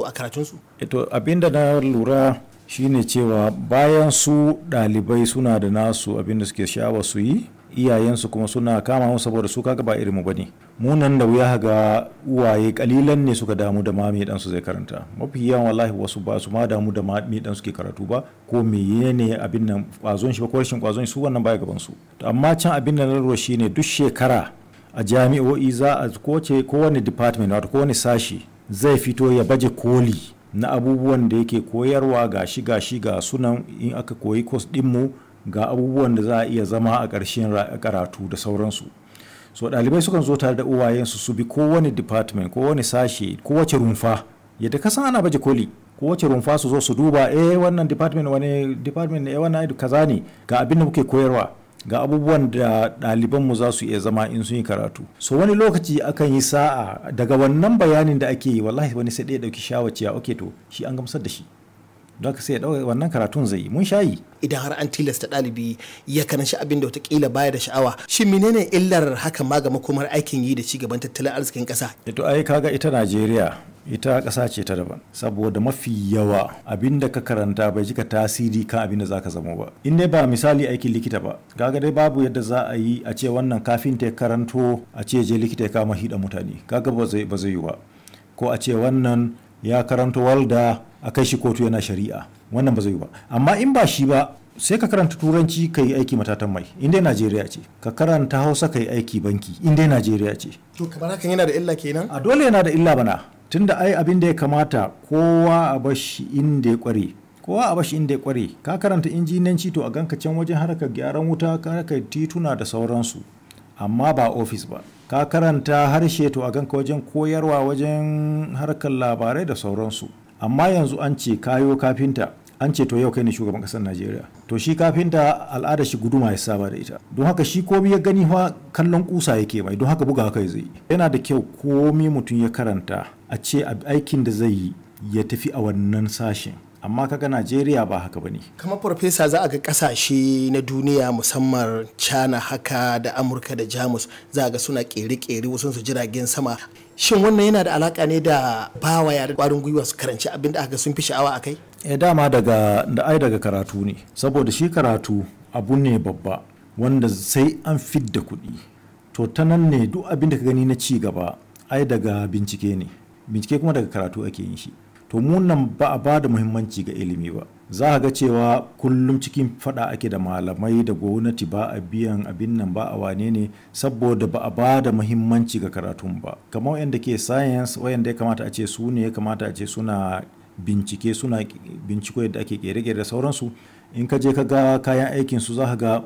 a karatunsu to abinda na lura shine cewa bayan su ɗalibai suna da nasu abinda suke sha'awa su yi iyayensu kuma suna kama mu saboda su kaga ba irin mu bane mu nan da wuya ga uwaye kalilan ne suka damu da mami dan su zai karanta mafi yawan wallahi wasu ba su ma damu da mami dan suke karatu ba ko menene abin nan kwazon shi ba ko rashin kwazon shi su wannan baya gaban su to amma can abin da na lura shine duk shekara a jami'o'i za a kowace kowane department wato kowane sashi zai fito ya baje koli na abubuwan da yake koyarwa ga shi ga shi ga sunan in aka koyi kos dinmu ga abubuwan da za a iya zama a ƙarshen karatu da sauransu so ɗalibai sukan zo tare da uwayensu su bi kowane department kowane sashe kowace rumfa yadda kasan ana baje koli kowace rumfa su zo su duba eh wannan department wani department ne eh wannan kaza ne ga abin da muke koyarwa ga abubuwan da ɗalibanmu za su iya zama in sun yi karatu so wani lokaci akan yi sa'a daga wannan bayanin da ake yi wallahi wani sai ɗaya ɗauki shawaciya ok to shi an gamsar da shi don ka sai ya ɗauka wannan karatun zai yi mun shayi idan har an tilasta ɗalibi ya karanci abin da watakila baya da sha'awa shi menene illar hakan ma ga makomar aikin yi da ci gaban tattalin arzikin ƙasa to ai kaga ita najeriya ita ƙasa ce ta daban saboda mafi yawa abin da ka karanta bai jika tasiri kan abin da za ka zama ba in dai ba misali aikin likita ba kaga dai babu yadda za a yi a ce wannan kafin ta karanto a ce je likita ya kama hida mutane kaga ba zai ba zai yi ba ko a ce wannan ya karanto walda a kai shi kotu yana shari'a wannan ba zai yi ba amma in ba shi ba sai ka karanta turanci ka yi aiki matatan mai in dai najeriya ce ka karanta hausa ka yi aiki banki in dai najeriya ce to kamar hakan yana da illa kenan a dole yana da illa bana tunda ai abin da ya kamata kowa a bashi inda ya kware kowa a bashi inda ya kware ka karanta injinanci to a ganka can wajen harkar gyaran wuta harkar tituna da sauransu amma ba ofis ba ka karanta harshe to a ganka wajen koyarwa wajen harkar labarai da sauransu amma yanzu an ce kayo kafinta an ce to yau kai ne shugaban kasar najeriya to shi kafinta al'ada shi guduma ya saba da ita don haka shi komi ya gani fa kallon kusa yake mai don haka buga haka zai yi yana da kyau komi mutum ya karanta a ce aikin da zai yi ya tafi a wannan sashen amma kaga najeriya ba haka bane kamar farfesa za a ga kasashe na duniya musamman china haka da amurka da jamus za a ga suna kere-kere wasu su jiragen sama shin wannan yana da alaka ne da bawa yare kwarin gwiwa su karanci abin da aka sun fi sha'awa a kai e dama daga da ai daga karatu ne saboda shi karatu abu ne babba wanda sai an fidda kuɗi to ta nan ne duk abin da ka gani na ci gaba ai daga bincike ne bincike kuma daga karatu ake yin shi to nan ba a ba da muhimmanci ga ilimi ba za a ga cewa kullum cikin fada ake da malamai da gwamnati ba a biyan abin nan ba a wane ne saboda ba a ba da muhimmanci ga karatun ba kamar wayanda ke science wayanda ya kamata a ce su ne ya kamata a ce suna bincike suna binciko yadda ake kere-kere da sauransu in ka je ka ga kayan aikin su za ka ga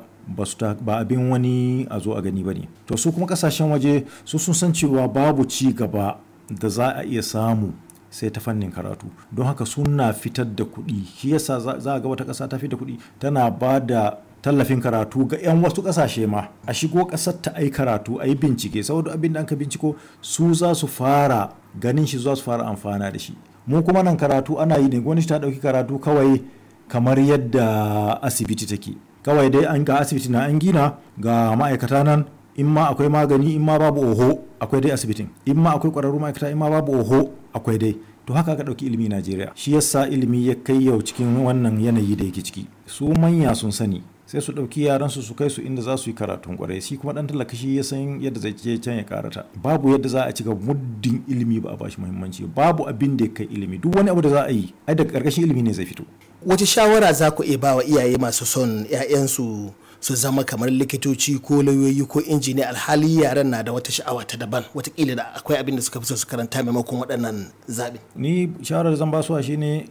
ba abin wani a zo a gani ba ne to su kuma kasashen waje su sun san cewa babu ci gaba da za a iya samu sai ta fannin karatu don haka suna fitar da kuɗi shi yasa za a ga wata ƙasa ta fitar da kuɗi tana ba da tallafin karatu ga 'yan wasu ƙasashe ma a shigo ƙasar ta ai karatu a yi bincike saboda abin da an ka binciko su za su fara ganin shi za su fara amfana da shi mu kuma nan karatu ana yi ne gwamnati ta ɗauki karatu kawai kamar yadda asibiti take kawai dai an ga asibiti na an gina ga ma'aikata nan in ma akwai magani in ma babu oho akwai dai asibitin in ma akwai ƙwararru ma'aikata in ma babu oho akwai dai to haka aka ɗauki ilimi najeriya shi yasa ilimi ya kai yau cikin wannan yanayi da yake ciki su manya sun sani sai su ɗauki yaran su su kai su inda za su yi karatun kwarai shi kuma ɗan talaka shi ya san yadda zai je can ya karata babu yadda za a ci ga muddin ilimi ba a bashi muhimmanci babu abin da ya kai ilimi duk wani abu da za a yi ai daga ƙarƙashin ilimi ne zai fito wace shawara za ku iya ba wa iyaye masu son 'ya'yansu su zama kamar likitoci ko lauyoyi ko injiniya alhali yaran na da wata sha'awa ta daban watakila da akwai abin da suka fi so su karanta maimakon waɗannan zaɓe. ni shawarar zan basuwa shine